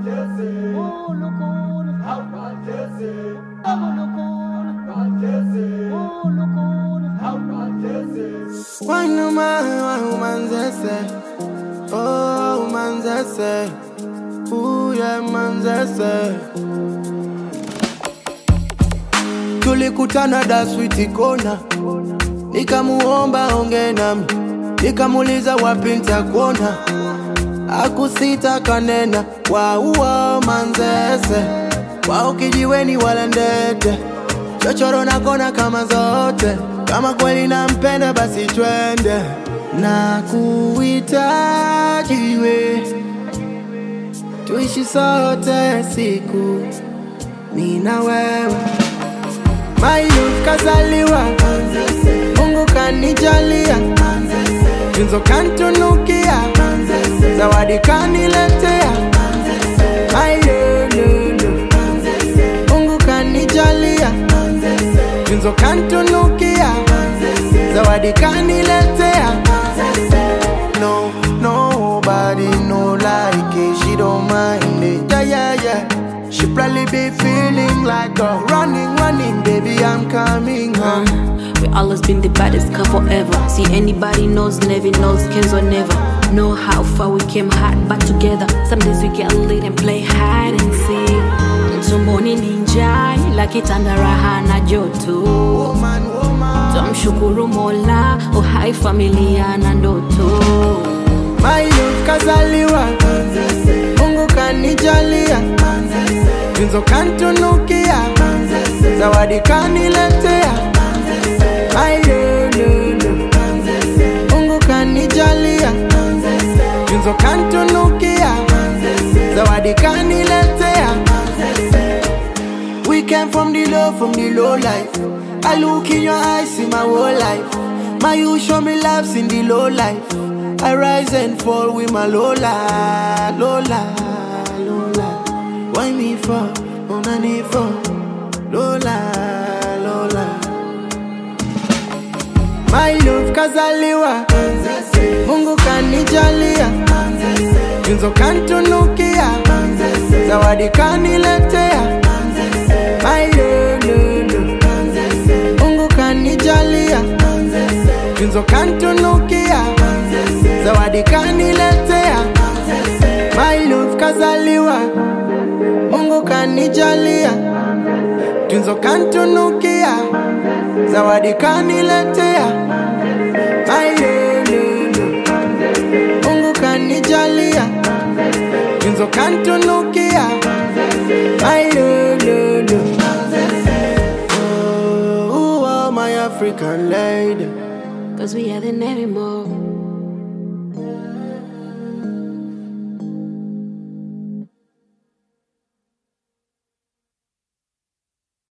Wanuma umanzese Oh umanzese Uye manzese Tulikutana da switi kona Nikamuomba onge nami Nikamuliza wapi nitakuona Akusita kanena Wauo manzese Wao kijiweni wala ndete chochoro na kona kama zote kama kweli nampenda basi twende na kuhitaji we tuishi sote siku mi na wewe mayu kazaliwa mungu kanijalia tunzo kantunukia zawadi kaniletea mailululu mungu kanijalia tunzo kantunukia zawadi kaniletea no nobody no like it she don't mind it yeah yeah yeah she probably be feeling like a running running baby i'm coming home We always been the baddest couple ever. See anybody knows, never knows, Kenzo never. Know how far we came hard but together. Some days we get lit and play hide and seek. Tumboni ninja ila kitanda raha na joto. woman woman Tumshukuru Mola, uhai familia na ndoto. my love kazaliwa mungu kanijalia tunzo kantunukia zawadi kaniletea my lulu mungu kanijalia tunzo kantunukia zawadi kaniletea We came from the low, from the low life. I look in your eyes, see my whole life. My you show me loves in the low life. I rise and fall with my Lola, Lola, Lola. Why me for? On a need for Lola, Lola. My love kazaliwa, Mungu kanijalia, tunzo kantunukia, zawadi kaniletea. My lulu, Mungu kanijalia, tunzo kantunukia, zawadi kaniletea. My love kazaliwa, Mungu kanijalia, tunzo kantunukia, zawadi kaniletea. My lulu, Mungu kanijalia, tunzo kantunukia, my lulu. Oh, oh, my African lady. Cause we are the Nevermore.